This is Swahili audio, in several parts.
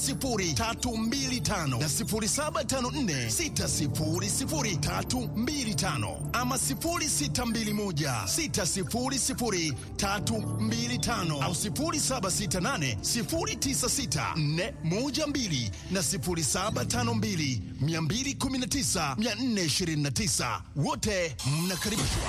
0754600325 na 0754600325 ama 0621600325 au 0768096412 na 0752219429 wote mnakaribishwa.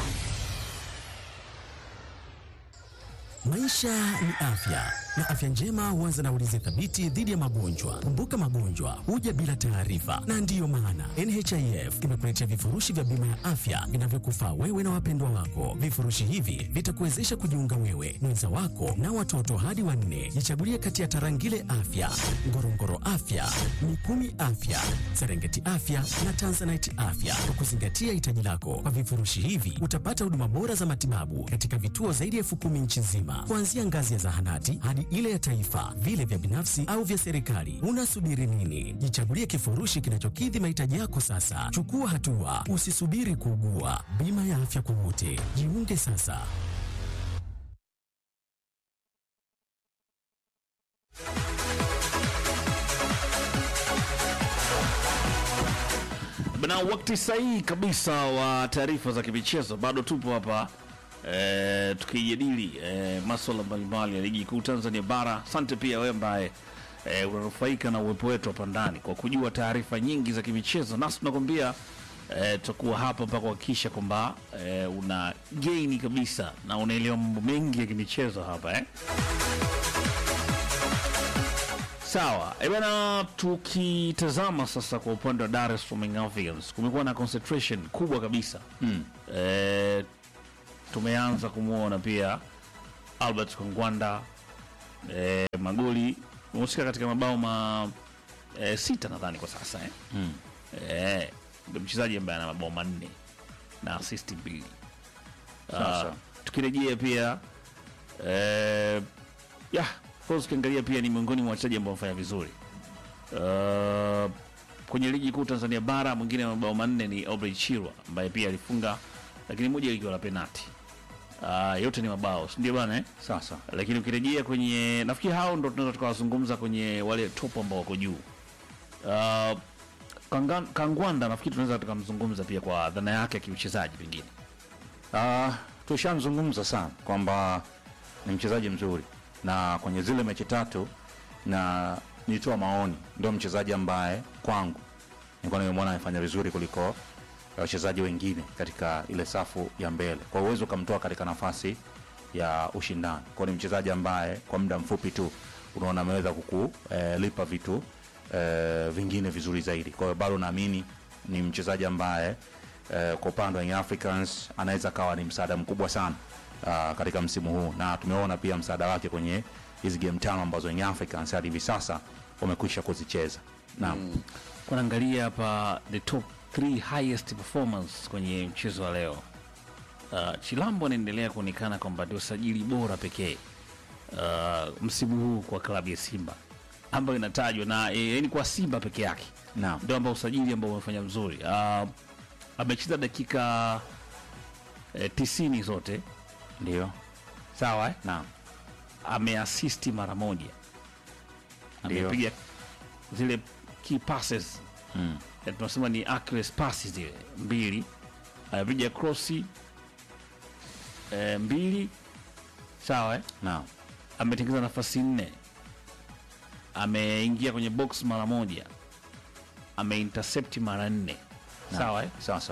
Maisha ni afya na afya njema huanza na ulinzi thabiti dhidi ya magonjwa. Kumbuka, magonjwa huja bila taarifa, na ndiyo maana NHIF imekuletea vifurushi vya bima ya afya vinavyokufaa wewe na wapendwa wako. Vifurushi hivi vitakuwezesha kujiunga wewe, mwenza wako na watoto hadi wanne. Jichagulie kati ya Tarangire Afya, Ngorongoro Afya, Mikumi Afya, Serengeti Afya na Tanzanite Afya kwa kuzingatia hitaji lako. Kwa vifurushi hivi utapata huduma bora za matibabu katika vituo zaidi ya elfu kumi nchi nzima, kuanzia ngazi ya zahanati hadi ile ya taifa, vile vya binafsi au vya serikali. Unasubiri nini? Jichagulie kifurushi kinachokidhi mahitaji yako sasa. Chukua hatua, usisubiri kuugua. Bima ya afya kwa wote, jiunge sasa. Bana, wakati sahihi kabisa wa taarifa za kimichezo. Bado tupo hapa e, tukijadili e, maswala mbalimbali ya ligi kuu Tanzania bara. Asante pia wewe ambaye e, unanufaika na uwepo wetu hapa ndani kwa kujua taarifa nyingi za kimichezo, nasi tunakwambia e, tutakuwa hapa mpaka kuhakikisha kwamba e, una gaini kabisa na unaelewa mambo mengi ya kimichezo hapa eh. Sawa, e bana, tukitazama sasa kwa upande wa Dar es Salaam Young Africans kumekuwa na concentration kubwa kabisa mm. E, tumeanza kumwona pia Albert Kongwanda e, magoli umehusika katika mabao ma e, sita nadhani kwa sasa eh? mm. e, ndio mchezaji ambaye ana mabao manne na assist mbili. Sasa. Uh, tukirejea pia eh, ya of course ukiangalia pia ni miongoni mwa wachezaji ambao wamefanya vizuri uh, kwenye ligi kuu Tanzania bara. Mwingine wa mabao manne ni Aubrey Chirwa ambaye pia alifunga, lakini moja likiwa la penati. Uh, yote ni mabao, si ndio bana eh? Sasa Lakini ukirejea kwenye, nafikiri hao ndo tunaweza tukawazungumza kwenye wale top ambao wako juu. Uh, Kanga- Kangwanda nafikiri tunaweza tukamzungumza pia kwa dhana yake ya kiuchezaji pengine uh, tushamzungumza sana kwamba ni mchezaji mzuri, na kwenye zile mechi tatu na nilitoa maoni, ndio mchezaji ambaye kwangu nilikuwa nimemwona amefanya vizuri kuliko wachezaji wengine katika ile safu ya mbele, kwa uwezo ukamtoa katika nafasi ya ushindani. Kwa ni mchezaji ambaye kwa muda mfupi tu unaona ameweza kukulipa vitu eh, vingine vizuri zaidi. Kwa hiyo bado naamini ni mchezaji ambaye eh, kwa upande wa Young Africans anaweza kawa ni msaada mkubwa sana uh, katika msimu huu, na tumeona pia msaada wake kwenye hizi game tano ambazo Young Africans hadi hivi sasa wamekwisha kuzicheza. Naam. kunaangalia hapa the top 3 highest performance kwenye mchezo wa leo. Uh, Chilambo anaendelea kuonekana kwamba ndio sajili bora pekee uh, msimu huu kwa klabu ya Simba ambayo inatajwa na eh, yaani kwa Simba peke yake Naam. ndio ambao usajili ambao umefanya mzuri. Uh, amecheza dakika eh, tisini zote Ndio. sawa eh? Naam. ameasisti mara moja, Ndio. amepiga zile key passes Mm. Eh, tunasema ni accurate passes zile mbili, amepiga crossi eh, mbili sawa eh? Naam. ametengeneza nafasi nne, ameingia kwenye box mara moja, ameintercept mara nne sawa eh? Sasa.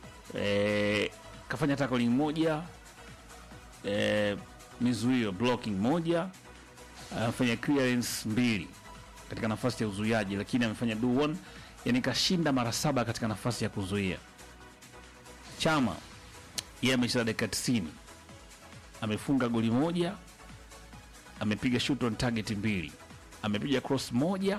eh, kafanya tackling moja eh, mizuio blocking moja amefanya clearance mbili katika nafasi ya uzuiaji lakini amefanya do one yani kashinda mara saba katika nafasi ya kuzuia chama yeye amecheza dakika 90 amefunga goli moja amepiga shoot on target mbili amepiga cross moja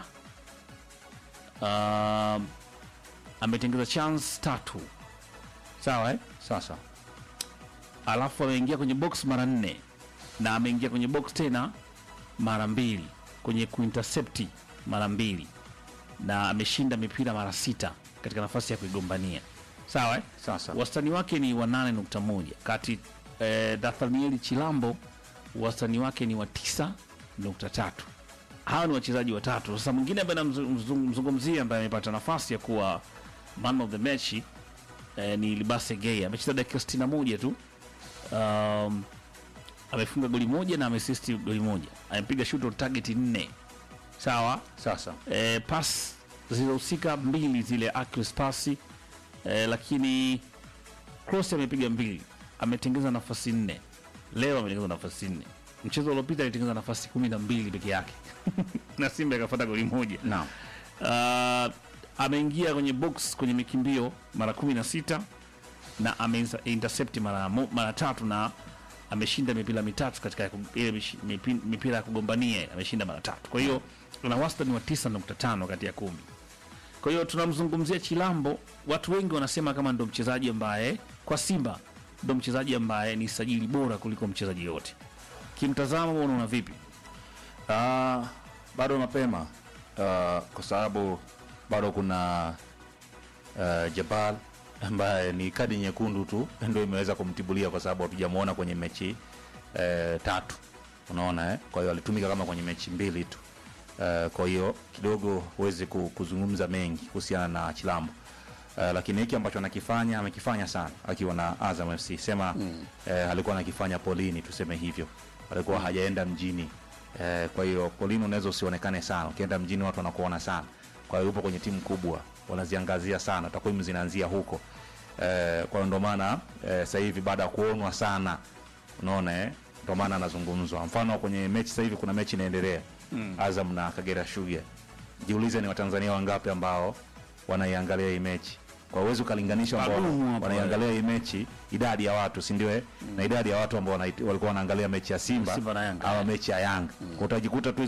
um, ametengeza chance tatu sawa eh? Sasa. alafu ameingia kwenye box mara nne na ameingia kwenye box tena mara mbili kwenye kuintercepti mara mbili na ameshinda mipira mara sita katika nafasi ya kuigombania sawa eh? Sasa. wastani wake ni wa 8.1 kati eh, Nathanieli Chilambo wastani wake ni wa 9.3 hawa ni wachezaji watatu. Sasa mwingine ambaye namzungumzia ambaye amepata nafasi ya kuwa man of the match eh, ni Libase Gay amecheza dakika 61 tu um, amefunga goli moja na ameasisti goli moja, amepiga shoot on target nne. Sawa Sasa eh, pass zilizohusika mbili zile accuracy pasi eh, lakini cross amepiga mbili, ametengeza nafasi nne. Leo ametengeza nafasi nne. Mchezo uliopita alitengeza nafasi kumi na mbili peke yake na Simba ikafuata goli moja. naam, Uh, ameingia kwenye box kwenye mikimbio mara kumi na sita na ameintercept mara, mo- mara tatu na ameshinda mipira mitatu katika ya ku- ile mishi- mipi- mipira ya kugombania ameshinda mara tatu. Kwa hiyo ana wastani wa 9.5 kati ya kumi. Kwa hiyo tunamzungumzia Chilambo, watu wengi wanasema kama ndo mchezaji ambaye kwa Simba ndo mchezaji ambaye ni sajili bora kuliko mchezaji yote. Kimtazamo wewe unaona vipi? Ah, bado mapema Ah, kwa sababu bado kuna uh, Jabal ambaye ni kadi nyekundu tu ndio imeweza kumtibulia kwa sababu hatujamuona kwenye mechi eh, tatu unaona eh? kwa hiyo alitumika kama kwenye mechi mbili tu Eh, kwa hiyo kidogo huwezi ku- kuzungumza mengi kuhusiana na Chilambo Uh, lakini hiki ambacho anakifanya amekifanya sana akiwa na Azam FC sema mm. eh, alikuwa anakifanya Polini tuseme hivyo alikuwa hajaenda mjini eh, kwa hiyo Polini unaweza usionekane sana ukienda mjini watu wanakuona sana kwa hiyo yupo kwenye timu kubwa wanaziangazia sana takwimu zinaanzia huko eh, kwa hiyo ndo maana eh, sasa hivi baada ya kuonwa sana unaona eh, ndo maana anazungumzwa mfano kwenye mechi sasa hivi kuna mechi inaendelea mm. Azam na Kagera Sugar jiulize ni watanzania wangapi ambao wanaiangalia hii mechi kwa uwezi ukalinganisha ambao Wadumu hapo, wanaiangalia hii mechi idadi ya watu si ndio eh? na idadi ya watu ambao wanait- walikuwa wanaangalia mechi ya Simba, Simba na Yanga. ama mechi ya Yanga Kwa utajikuta tu